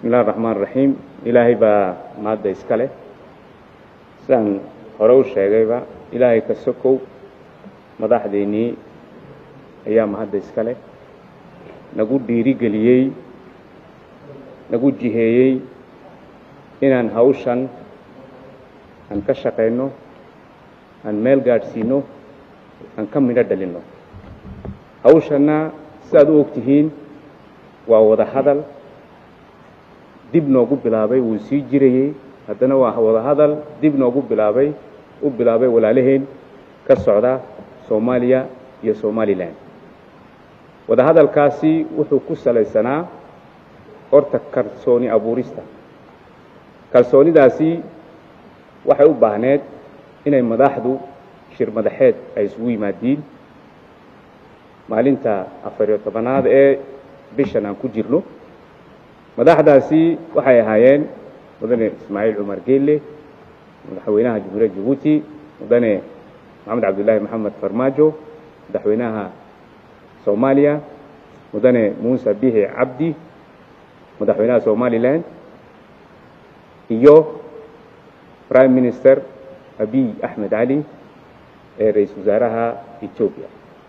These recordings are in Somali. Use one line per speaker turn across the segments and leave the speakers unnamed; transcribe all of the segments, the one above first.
bismillahi raxmaan raxiim ilaahay baa maadda iska leh sidaan hore u sheegayba ilaahay ka sokow madaxdeennii ayaa mahadda iska leh nagu dhiirigeliyey nagu jiheeyey inaan hawshan aan ka shaqayno aan meel gaadhsiino aan ka midho dhalinno hawshanna sidaad u og tihiin waa wada hadal dib noogu bilaabay wuu sii jirayey haddana waa wada hadal dib noogu bilaabay u bilaabay walaalaheen ka socda soomaaliya iyo somalilan wada hadalkaasi wuxuu ku salaysanaa horta kalsooni abuurista kalsoonidaasi waxay u baahneed inay madaxdu shir madaxeed ay isugu yimaadiin maalinta afariyo tobanaad ee bishan aan ku jirno madaxdaasi waxay ahaayeen mudane ismaaciil cumar geelle madaxweynaha jamhuuriyadda jabuuti mudane maxamed cabdillaahi maxamed farmaajo madaxweynaha soomaaliya mudane muuse bihi cabdi madaxweynaha somalilan iyo prime minister abiy axmed cali ee ra-iisul wasaaraha etoobiya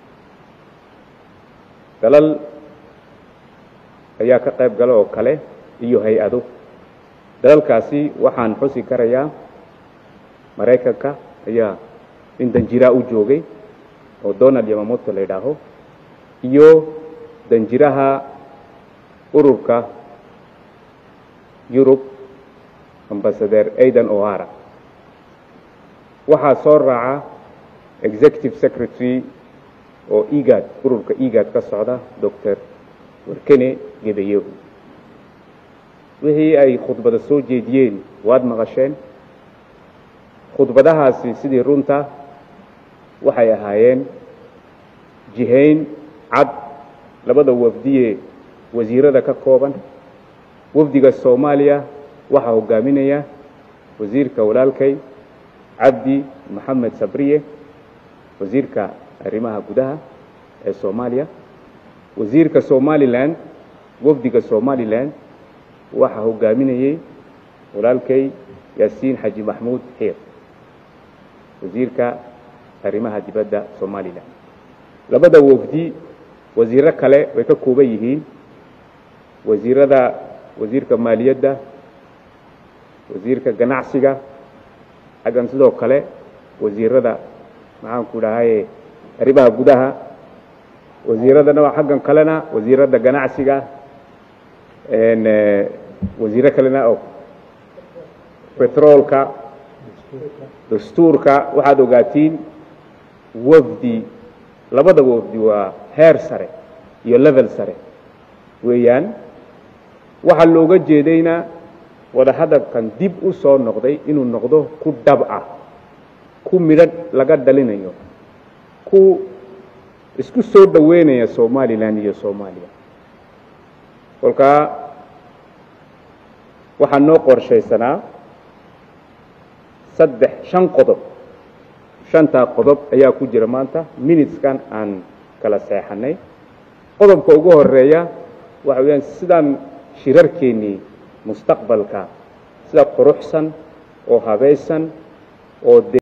dalal ayaa ka qayb gala oo kale iyo hay-ado dalalkaasi waxaan xusi karayaa maraykanka ayaa in danjiraa u joogay oo donald yamamoto la yidhaaho iyo danjiraha ururka yurub ambasadeer aidan ohara waxaa soo raaca executive secretary oo egad ururka egad ka socda doctor warkene gebayehu wixii ay khudbada soo jeediyeen waad maqasheen khudbadahaasi sidii runta waxay ahaayeen jihayn cad labada wafdiye wasiirada ka kooban wafdiga soomaaliya waxaa hogaaminaya wasiirka walaalkay cabdi maxamed sabriye wasiirka arrimaha gudaha ee soomaaliya wasiirka somalilan wafdiga somalilan waxaa hogaaminayey walaalkay yaasiin xaji maxmuud xiir wasiirka arrimaha dibadda somalilan labada wafdi wasiiro kale way ka kooban yihiin wasiirada wasiirka maaliyadda wasiirka ganacsiga xaggan sidoo kale wasiirada maxaanku dhahaye arrimaha gudaha wasiiradana xaggan kalena wasiirada ganacsiga wasiiro kalena oo betroolka dastuurka waxaad ogaatiin wafdi labada wafdi waa heer sare iyo level sare weeyaan waxaa looga jeedayna wada hadalkan dib u soo noqday inuu noqdo ku dhab ah ku midho laga dhalinayo ku isku soo dhoweynaya somalilan iyo soomaaliya kolkaa waxaa noo qorshaysanaa saddex shan qodob shantaa qodob ayaa ku jira maanta minuteskan aan kala seexanay qodobka ugu horeeya waxa weyaan sidaan shirarkeennii mustaqbalka sida quruxsan oo habaysan oo